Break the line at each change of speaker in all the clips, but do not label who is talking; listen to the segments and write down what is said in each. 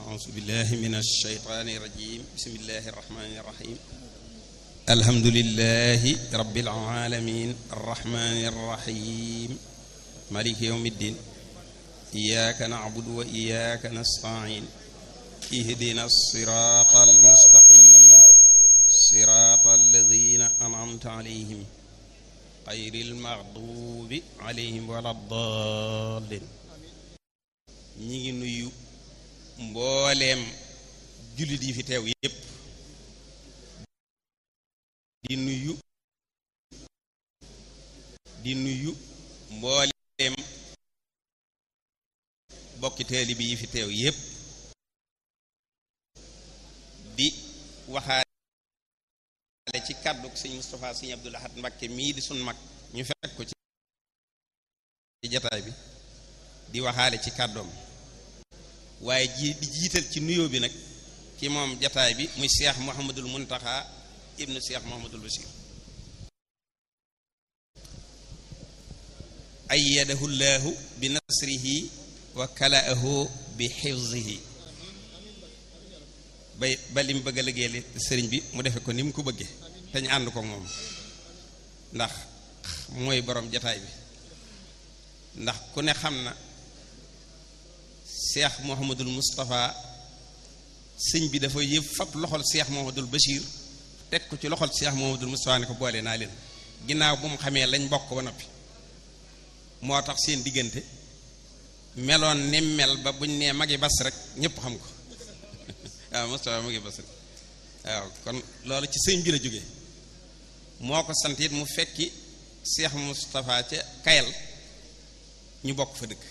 أعوذ بالله من الشيطان الرجيم بسم الله الرحمن الرحيم الحمد لله رب العالمين الرحمن الرحيم مالك يوم الدين إياك نعبد وإياك نستعين اهدنا الصراط المستقيم صراط الذين أنعمت عليهم غير المغضوب عليهم ولا الضالين ñi ngi nuyu mbooleem jullit yi fi teew yépp di nuyu di nuyu mbooleem bokki taalibe yi fi teew yépp di waxaale ci kàddu sëñ Moustapha sëñ Abdul Ahad Mbakke mii di sun mag ñu fekk ko ci jataay bi di waxaale ci kàddoom waaye ji di jiital ci nuyoo bi nag ci moom jataay bi muy Cheikh Mouhamadul Muntaxa ibnu Cheikh Mouhamadul Bachir ayyadahu llaahu bi nasrihi wa kalaahu bi xifzihi bay ba li mu bëgg a liggéeyal sëriñ bi mu defe ko ni mu ko bëggee te ñu ànd ko moom ndax mooy borom jataay bi ndax ku ne xam na Cheikh Mouhamadul Moustapha sëñ bi dafa yëpp fab loxol Cheikh Mouhamadul Bachir teg ko ci loxol Cheikh Mouhamadul Moustapha ne ko boole naa leen ginnaaw bu mu xamee lañ bokk ba noppi moo tax seen diggante meloon ni mel ba buñ nee magi bas rek ñëpp xam ko waaw Moustapha magi bas rek waaw kon loolu ci sëñ bi la jógee moo ko sant it mu fekki Cheikh Moustapha ca Kayal ñu bokk fa dëkk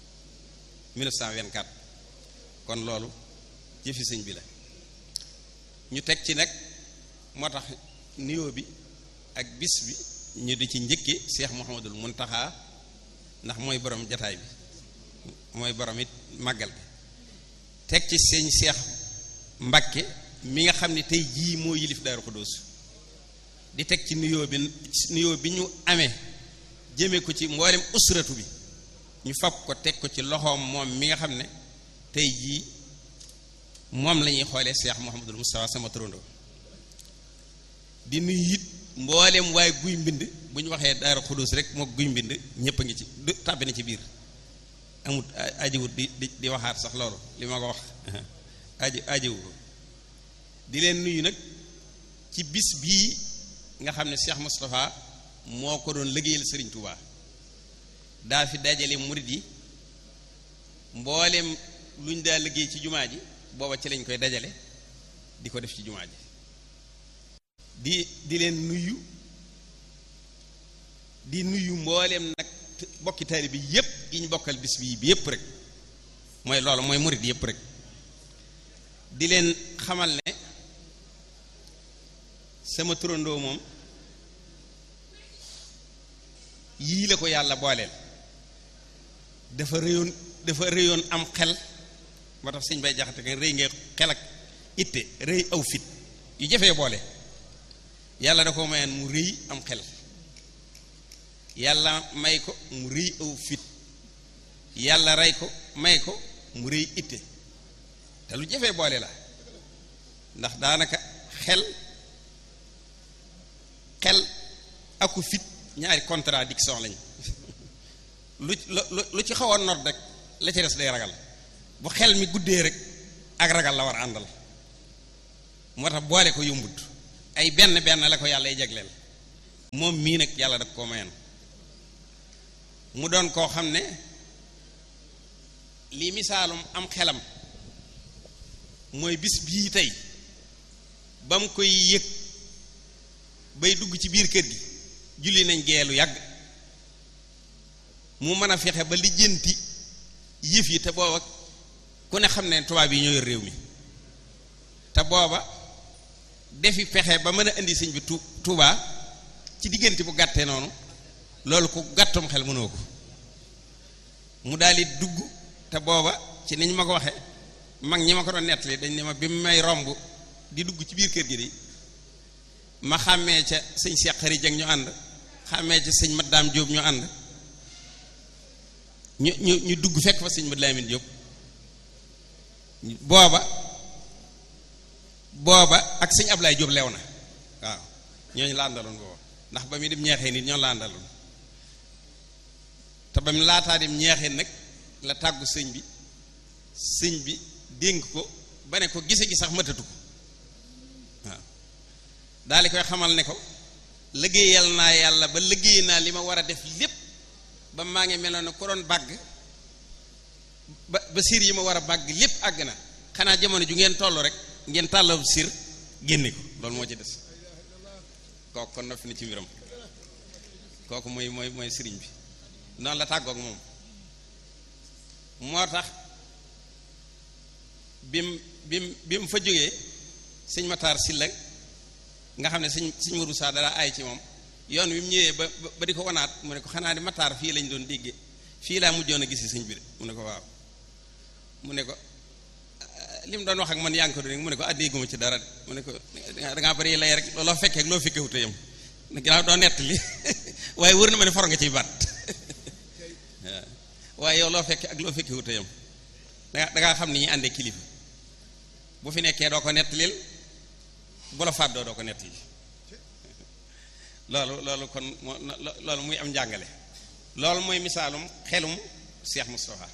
1924 kon loolu jëfi sëñ bi la ñu teg ci nag moo tax nuyoo bi ak bis bi ñu di ci njëkke Cheikh Mouhamadul Muntaxa ndax mooy borom jataay bi mooy borom it màggal bi teg ci sëñ Cheikh Mbakke mi nga xam ne tey jii moo yilif Daaru Xudoos di teg ci nuyoo bi nuyoo bi ñu amee jëme ko ci mboolem usratu bi ñu fab ko teg ko ci loxoom moom mi nga xam ne tey jii moom la ñuy xoolee Cheikh Mouhamadul Moustapha sama turandoo di nuyu it mboolem waaye guy mbind bu ñu waxee Daaru Xudoos rek moo guy mbind ñëpp a ngi ci du tàbbi na ci biir amut ajiwut di di di waxaat sax loolu li ma ko wax aji ajiwu ko di leen nuyu nag ci bis bii nga xam ne Cheikh Moustapha moo ko doon liggéeyal Serigne Touba. daa fi dajale murit yi mboolem lu ñu daa liggéey ci jumaa ji booba ci lañ koy dajale di ko def ci jumaa ji di di leen nuyu di nuyu mbooleem nag bokki taalibe bi yépp yi ñu bokkal bis bii bi yépp rek mooy loolu mooy murit yépp rek di leen xamal ne sama turandoo moom yii la ko yàlla booleel dafa réyoon dafa réyoon am xel moo tax sëñ bay jaxate nga rëy nga xel ak itte rëy aw fit yu jafee boole yàlla da ko mayeen mu rëy am xel yàlla may ko mu rëy aw fit yàlla rey ko may ko mu rëy itte te lu jafee boole la ndax daanaka xel xel aku fit ñaari contradiction lañ lu lu ci xaw a not rek la ci des day ragal bu xel mi guddee rek ak ragal la war a àndal moo tax boole ko yombut ay benn benn la ko yàlla ay jagleel moom mii nag yàlla da koo mayoon mu doon koo xam ne lii misaalum am xelam mooy bis bii tey ba mu koy yëg bay dugg ci biir kër gi julli nañ geelu yàgg mu mën a fexe ba lijjanti yëf yi te booba ku ne xam ne tubaab yi ñoo yor réew mi te booba defi pexe ba mën a indi sëñ bi tu Tuubaa ci diggante bu gàttee noonu loolu ku gàttum xel mënoo ko mu daal di dugg te booba ci niñ ma ko waxe mag ñi ma ko doon nettali dañ ne ma bi mu may romb di dugg ci biir kër gi di ma xàmmee ca sëñ Cheikh Xari Jeng ñu ànd xàmmee ca sëñ Maddaam Jóob ñu ànd ñu ñu ñu dugg fekk fa sëñ Mad Lamin Jóob booba booba ak sëñ Ablaye Jóob lew na waaw ñooñu la àndaloon booba ndax ba muy dem ñeexee nit ñoo la àndaloon te ba mu laataa dem ñeexee nag la tàggu sëñ bi sëñ bi dénk ko ba ne ko gise gi sax matatu ko waaw daal di koy xamal ne ko liggéeyal naa yàlla ba liggéey naa li ma war a def lépp ba maa ngi meloon ne ko doon bàgg ba ba siir yi ma war a bàgg lépp àgg na xanaa jamono ju ngeen toll rek ngeen tàllaw siir génne ko loolu moo ci des kooku kon noppi na ci mbiram kooku mooy mooy mooy sëriñ bi noonu la tàggoog moom moo tax bim bim bi mu fa jógee sëñ Matar Silla nga xam ne sëñ sëñ Modou Sa dara ay ci moom yoon wi mu ñëwee ba ba di ko wanaat mu ne ko xanaa di Matar fii lañ doon déggee fii laa mujjoon a gisi sëñ bi de mu ne ko waaw mu ne ko li mu doon wax ak man yaa ngi ko doon mu ne ko addee guma ci dara de mu ne ko dangaa bari lay rek loo fekkee ak loo fekkee wute yam ginnaaw doo nett li waaye wër na ma ne for nga ciy baat waaye yow loo fekkee ak loo fekkee wute yam danga dangaa xam ni ñuy àndee kilifa bu fi nekkee doo ko nettalil bu la fàddoo doo ko nettali loolu loolu kon moo loolu muy am njàngale loolu mooy misaalum xelum Cheikh Moustapha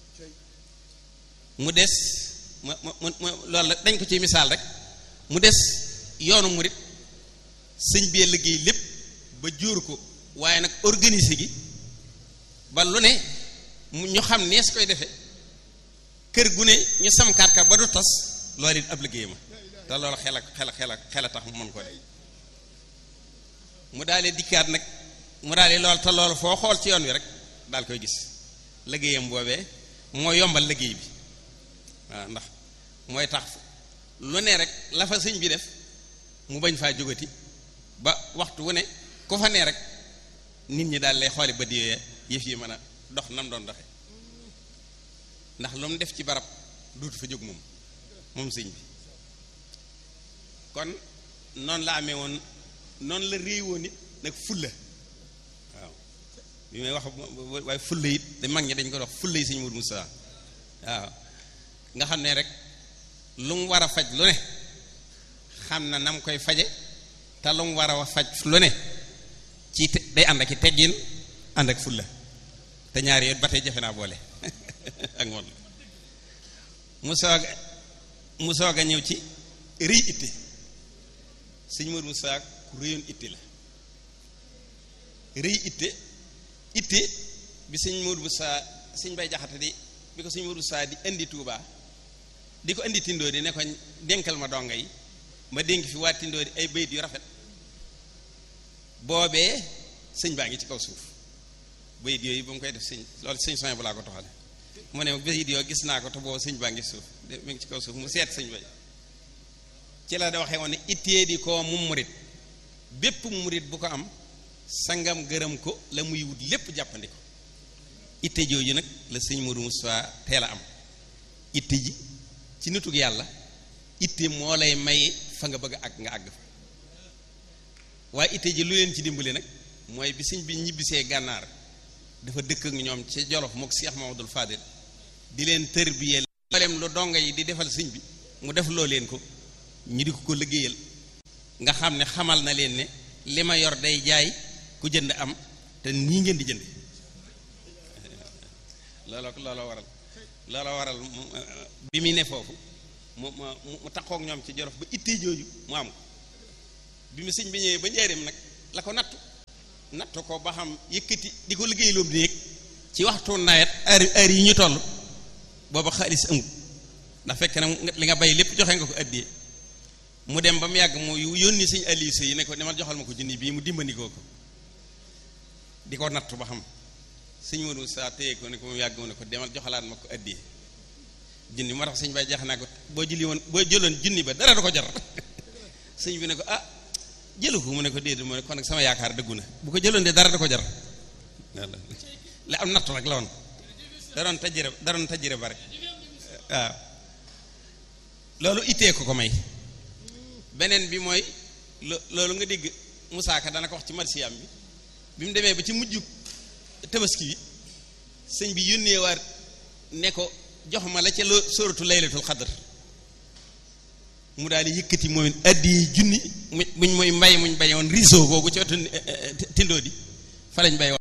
mu des mu mu mu loolu la dañ ko ci misaal rek mu des yoonu murit sëñ bee liggéey lépp ba jóor ko waaye nag organiser gi ba lu ne ñu xam nees koy defe kër gu ne ñu samkaat ka ba du tas loolu it ab liggéey ma te loolu xel ak xel xel xel a tax mu mën ko def mu daalee dikkaat nag mu daalee lool te loolu foo xool ci yoon wi rek daal koy gis liggéeyam boobee moo yombal liggéey bi waaw ndax mooy tax lu ne rek la fa sëñ bi def mu bañ faa jógati ba waxtu wu ne ku fa ne rek nit ñi daal lay xooli ba diwee yëf yi mën a dox nam doon doxe ndax lu mu def ci barab duutu fa jóg moom moom sëñ bi kon noonu la amee woon noonu la réy woon it nag fulla waaw bi may wax waaye fulla it da mag ñi dañ ko wax fulla yi sëñ Mourou Moussa waaw nga xam ne rek lu mu war a faj lu ne xam na nam koy faje te lu mu war a faj lu ne ci day ànd ak i teggin ànd ak fulla te ñaari yoon ba tey jafe naa boole ak moom mu soog mu soog a ñëw ci rëy itte sëñ Modou Moussa ku rëyoon itte la rëy itte itte bi sëñ Modou Moussa sëñ Bay Jaxate di bi ko sëñ Modou Moussa di indi Touba di ko indi tindoo di ne ko dénkal ma donga yi ma dénk fi waa tindoo di ay bayit yu rafet boobee sëñ baa ngi ci kaw suuf bayit yooyu ba mu koy def sëñ loolu sëñ soñ bu laa ko toxale mu ne bayit yoo gis naa ko te boobu sëñ baa ngi suuf mi ngi ci kaw suuf mu seet sëñ bay ci la da waxee woon ne ittee di koo mu murit bépp murit bu ko am sangam gërëm ko la muy wut lépp jàppandi ko itte jooju nag la sëñ Modou Moussa teel a am itte ji ci nitug yàlla itte moo lay may fa nga bëgg a àgg nga àgg fa waaye itte ji lu leen ci dimbali nag mooy bi sëñ bi ñibbisee gànnaar dafa dëkk ak ñoom ci Jolof mook Cheikh Mamadou Fadil di leen tërbiyee mboolem lu donga yi di defal sëñ bi mu def loo leen ko ñu di ko ko liggéeyal nga xam ne xamal na leen ne li ma yor day jaay ku jënd am te nii ngeen di jënd looloo looloo waral looloo waral bi muy ne foofu mu mu mu taxook ñoom ci Jolof ba ittee jooju mu am ko bi mu sëñ bi ñëwee ba njaareem nag la ko nattu nattu ko ba xam yëkkati di ko liggéey loobu néeg ci waxtu nawet heure heure yi ñu toll booba xaalis amul ndax fekk na li nga bay lépp joxe nga ko addiyee mu dem ba mu yàgg mu yónni sëñ Aliou yi ne ko demal joxal ma ko junni bii mu dimbandikoo ko di ko nattu ba xam sëñ Modou saa téye ko ne ko mu yàgg mu ne ko demal joxalaat ma ko addiyee junni moo tax sëñ bay jax naa ko boo jëli woon boo jëloon junni ba dara du ko jar sëñ bi ne ko ah jëlu ko mu ne ko déedéet mu ne kon nag sama yaakaar dëggu na bu ko jëloon de dara da ko jar la am nattu rek la woon da doon tajjire da doon tajjire ba rek waaw loolu ittee ko ko may beneen bi mooy loolu nga dégg Moussa Ka dana ko wax ci marsiyam bi bi mu demee ba ci mujj tabaski bi sëñ bi yónnee waat ne ko jox ma la ca lo sóoratu laylatul xadr mu daal di yëkkati moom it addi junni mu muñ mooy mbay muñ bay woon riso googu ci wetu tindoo di fa lañ bay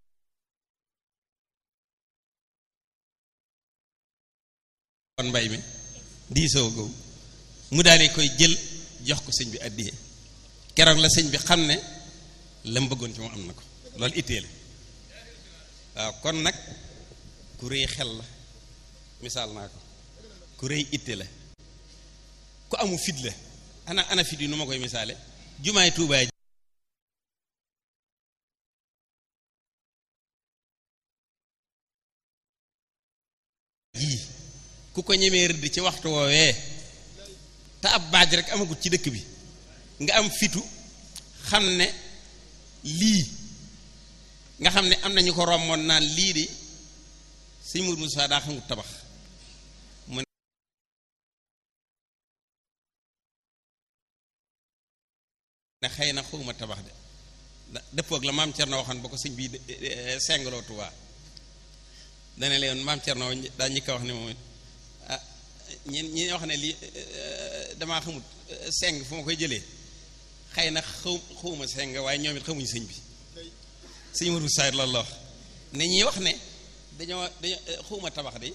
woon mbay mi diisoo googu mu daal di koy jël jox ko sëñ bi addiyee keroog la sëñ bi xam ne la mu bëggoon ci moom am na ko loolu ittee la waaw kon nag ku rëy xel la misaal naa ko ku rëy itte la ku amu fit la ana ana fit yi nu ma koy misaale jumaay tuubaay jii ku ko ñemee rëdd ci waxtu woowee te ab baaj rek amagut ci dëkk bi nga am fitu xam ne lii nga xam ne am nañu ko romboon naan lii di sëñ Mourou Moussa daa xamut tabax mu ne xëy na xawma tabax de dëppoog la maam Cerno waxoon ba ko sëñ bii sengaloo Tuubaa dana leen maam Cerno daa ñi ko wax ne moom ah ñi ñi wax ne lii damaa xamut seng fu ma koy jëlee xëy na xaw xawma seng waaye ñoom it xamuñ sëñ bi sëñ Mourou Moussa loolu la wax ne ñi wax ne dañoo dañoo xawma tabax de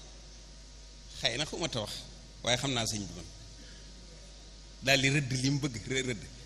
xëy na xawma tabax waaye xam naa sëñ bi man daal di rëdd li mu bëgg rëdd